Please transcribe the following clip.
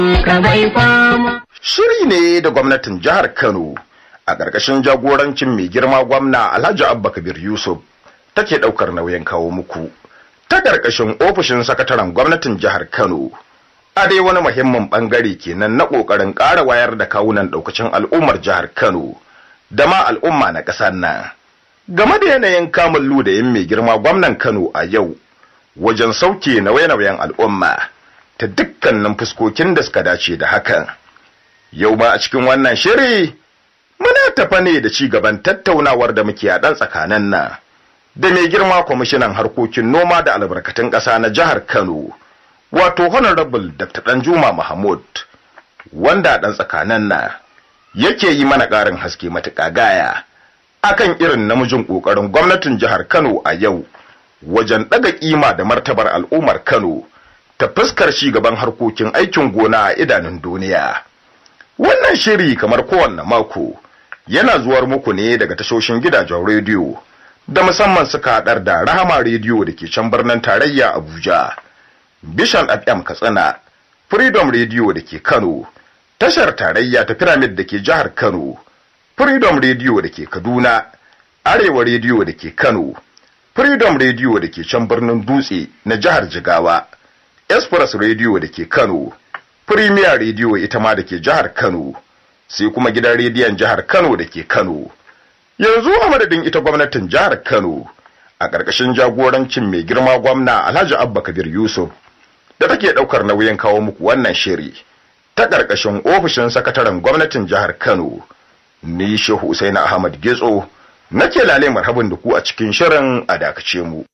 Shiri ne da gwamnatin jihar Kano a ƙarƙashin jagorancin mai girma gwamna Alhaji Abba Kabir Yusuf take ɗaukar nauyin kawo muku ta ƙarƙashin ofishin sakataren gwamnatin jihar Kano. A dai wani muhimmin ɓangare kenan na ƙoƙarin ƙara wayar da kawunan ɗaukacin al'ummar jihar Kano da ma al'umma na ƙasar nan. Game da yanayin kamun ludayin mai girma gwamnan Kano a yau wajen sauke nauye-nauyen al'umma ta dukkanin fuskokin da suka dace da hakan. Yau ma a cikin wannan shiri muna tafa ne da ci gaban tattaunawar da muke a ɗan tsakanin nan da mai girma kwamishinan harkokin noma da albarkatun ƙasa na jihar Kano wato honorable Dr. Danjuma Mahmud wanda ɗan tsakanin nan yake yi mana ƙarin haske matuƙa gaya akan irin namijin ƙoƙarin gwamnatin jihar Kano a yau wajen ɗaga ƙima da martabar al'ummar Kano ta fuskar ci gaban harkokin aikin gona a idanun duniya. Wannan shiri kamar kowanne mako yana zuwar muku ne daga tashoshin gidajen rediyo da musamman suka haɗar da Rahama rediyo da ke can birnin tarayya Abuja, Bishan FM Katsina, Freedom rediyo da ke Kano, tashar tarayya ta Pyramid da ke jihar Kano, Freedom rediyo da ke Kaduna, Arewa rediyo da ke Kano, Freedom rediyo da ke can birnin Dutse na jihar Jigawa, Express rediyo da ke Kano, Premier rediyo ita ma da ke jihar Kano. sai kuma gidan rediyon jihar Kano da ke Kano. Yanzu a madadin ita gwamnatin jihar Kano a ƙarƙashin jagorancin mai girma gwamna Alhaji Abba Kabir Yusuf da take ɗaukar nauyin kawo muku wannan shiri ta ƙarƙashin ofishin sakataren gwamnatin jihar Kano. Ni Shehu Usaini Ahmad Getso nake lale marhaban da ku a cikin shirin a dakace mu.